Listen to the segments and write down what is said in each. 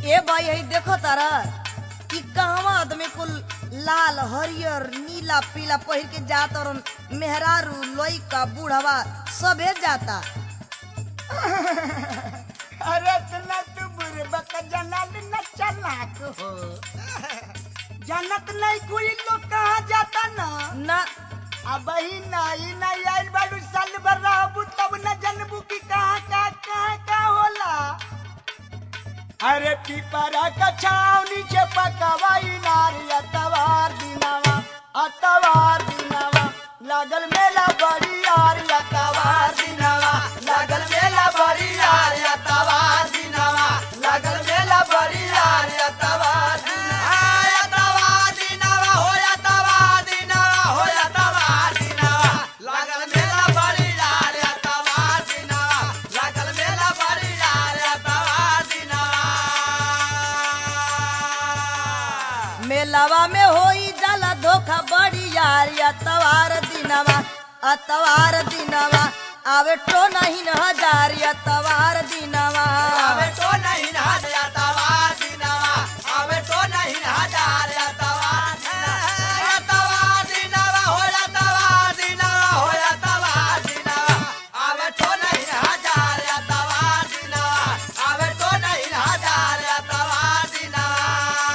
ए भाई यही देखो तारा कि कहवा आदमी कुल लाल हरियर नीला पीला पहिर के जात और मेहरारू लइका बूढ़वा सबे जाता अरे तना तू बुरबक जनल न चलाक हो जनत नहीं कोई लोग कहाँ जाता ना ना अब ही नहीं नहीं आइल बालू साल भर रहबू तब न जनबू की कहाँ का कहाँ का होला अरे पीपरा का छाव नीचे पकवाई नारी अतवार दिनावा अतवार दिनावा लागल मेला बड़ी यार अतवार दिनावा लागल मेला बड़ी यार अतवार दिनावा लागल मेला बड़ी यार अतवार अतवार दिनावा हो अतवार दिनावा हो अतवार दिनावा लागल मेला बड़ी यार अतवार दिनावा लागल मेला बड़ी यार अतवार दिनावा मेलावा में होई जाला धोखा बड़ी यार अतवार दिनवा अतवार दिनवा आवे टो नहीं न हजार अतवार दिनवा आवे तो नहीं ना जातावा दिनावा आवे तो नहीं ना जा जातावा जातावा दिनावा हो जातावा दिनावा हो जातावा दिनावा आवे तो नहीं ना जा जातावा दिनावा आवे तो नहीं ना जा जातावा दिनावा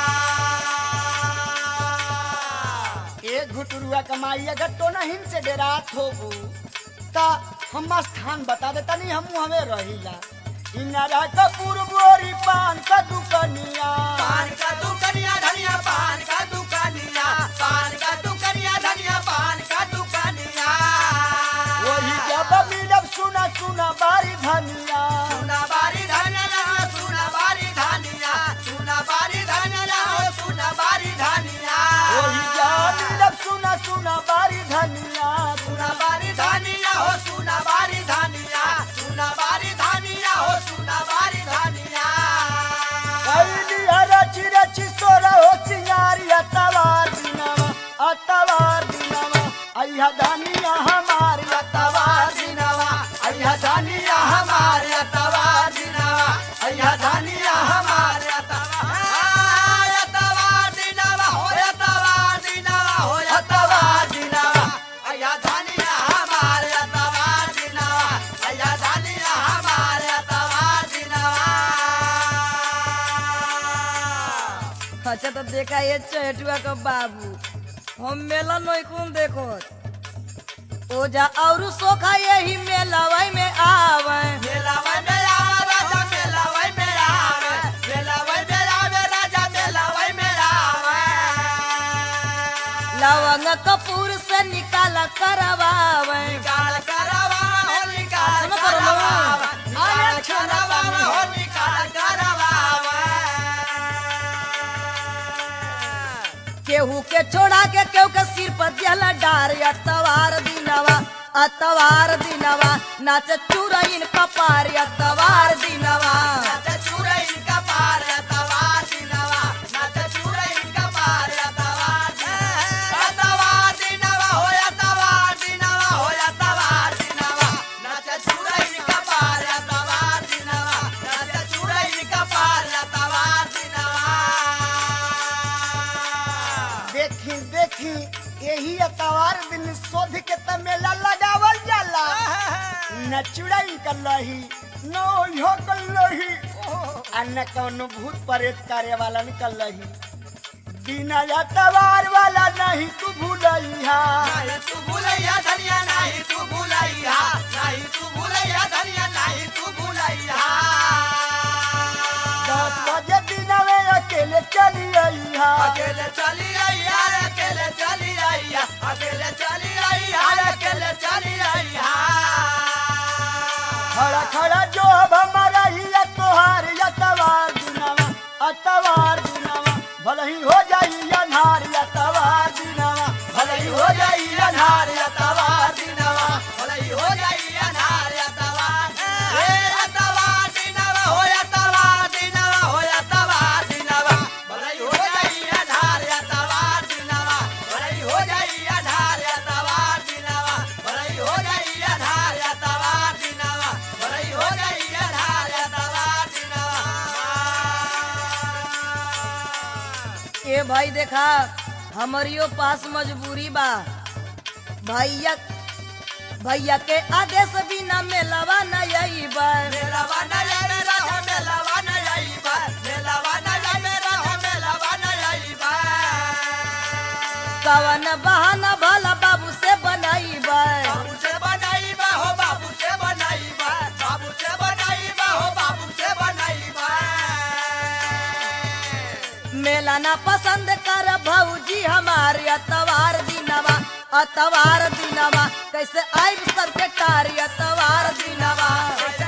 एक घुटुरुआ कमाई अगर तो नहीं से डेरात होबू ता हम स्थान बता देता नहीं हम हमें रहिला इनारा कपूर बोरी पान का दुकनिया पान का दुकनिया धनिया पान का दुकनिया पान का दुकनिया धनिया पान का दुकनिया वही जब मिलब सुना सुना बारी धनिया सुना बारी धनिया सुना बारी धनिया सुना बारी धनिया सुना बारी धनिया वही जब मिलब सुना सुना बारी धनिया सुना बारी धनिया हो सुना बारी धनिया सुना बारी धनिया हो सुना बारी धनिया कैली रची रची सोरा हो सिंगारी अतवार दिनावा अतवार दिनावा अय्या धनिया हमारी अतवार दिनावा अय्या धनिया हमारे अतवार दिनावा अय्या धनिया हमारे अतवार अतवार दिनावा हो अतवार दिनावा हो अतवार दिनावा अय्या धनिया हमारे अतवार दिनावा अय्या धनिया हमारे अतवार दिनावा अच्छा तो देखा ये चहेटुआ का बाबू हम मेला नहीं कौन देखो ओजा और सोखा यही मेलावा में आवे मेलावै में आवे राजा मेलावै में आवे मेलावै में आवे राजा मेलावै में आवे लवंग कपूर से निकाला करवावे निकाल करवा हो निकाल सुनो करो ना। करवा निकाल करवा हो निकाल करवा केहू के छोड़ा के केहू के सिर पर दिहला डार अतवार दिनवा अतवार दिनवा नाच चुरैन कपार अतवार दिनवा नाच चूरई का पार तवा दिनवा नाच चूरई का पार तवा तवा दिनवा हो तवा दिनवा हो तवा दिनवा नाच चूरई का पार तवा दिनवा नाच चूरई का पार तवा दिनवा देखी देखी यही अतवार दिन शोध के त मेला लगावल जाला न चुड़ाई कलही न हो कलही आ न कौनो भूत प्रेत करे वाला निकलही बिना अतवार वाला नहीं तू भूलैया नहीं तू भूलैया धनिया नहीं तू भूलैया नहीं तू भूलैया धनिया नहीं तू भूलैया दस बजे दिन में अकेले चली आइया अकेले चली आइया अकेले चली आइया अकेले चली आइया अकेले चली आइया खड़ा खड़ा जो अब हमारा ही तोहार अतवार दिनावा अतवार दिनावा भले ही हो जाई अनहार अतवार दिनावा भले ही हो जाई अनहार अतवार दिनावा भले ही हो जाई अनहार अतवार ए अतवार दिनावा हो अतवार दिनावा हो अतवार दिनावा भले ही हो जाई अनहार अतवार दिनावा भले ही हो जाई अनहार अतवार दिनावा भले ही हो जाई अनहार अतवार दिनावा भले ही हो जाई अनहार ए भाई देखा हमरियो पास मजबूरी बा भैया भैया के आदेश बिना मेलवा न यही बा मेलावा न जाए रहो मेलावा न जाइबा मेलावा न जाए रहो मेलावा न जाइबा कवन बहाना भला बाबू से बनाई बा बाबू से बनाइबा हो बाबू से बनाइबा बाबू से बनाइबा हो बाबू से बनाइबा मेला ना पसंद कर भौजी हमारे अतवार दिनवा अतवार दिनवा कैसे आइब सर के कारी अतवार दिनवा कैसे